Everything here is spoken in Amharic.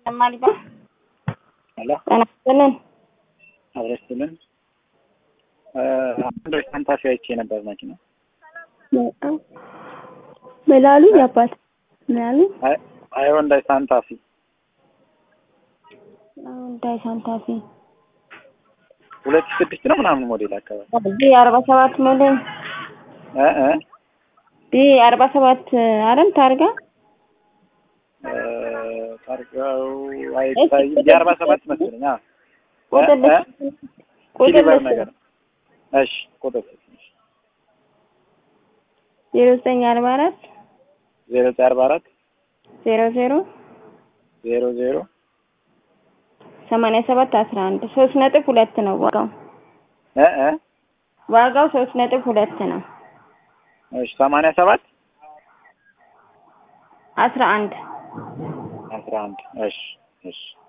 ማሊባ ሄሎ ጤና ይስጥልን። አብረስትልን አንድ ፈንታሲ አይቼ ነበር መኪና ምን አሉኝ? አባት ምን አሉኝ? ሃይወንዳይ ሳንታፊ እንዳይ ሳንታፊ ሁለት ሺህ ስድስት ነው ምናምን ሞዴል አካባቢ ቢ አርባ ሰባት ሞዴል እ እ ቢ አርባ ሰባት አረም ታርጋ እ ታርጋው አይታይም የአርባ ሰባት መሰለኝ አ ቁጥር እ እ ቁጥር ሲሊቨር ነገር እሺ ቁጥር ዜሮ ዘጠኝ አርባ አራት ዜሮ ዘጠኝ አርባ አራት ዜሮ ዜሮ ዜሮ ዜሮ ሰማንያ ሰባት አስራ አንድ ሶስት ነጥብ ሁለት ነው ዋጋው። እ እ ዋጋው ሶስት ነጥብ ሁለት ነው። እሺ ሰማንያ ሰባት አስራ አንድ አስራ አንድ እሺ እሺ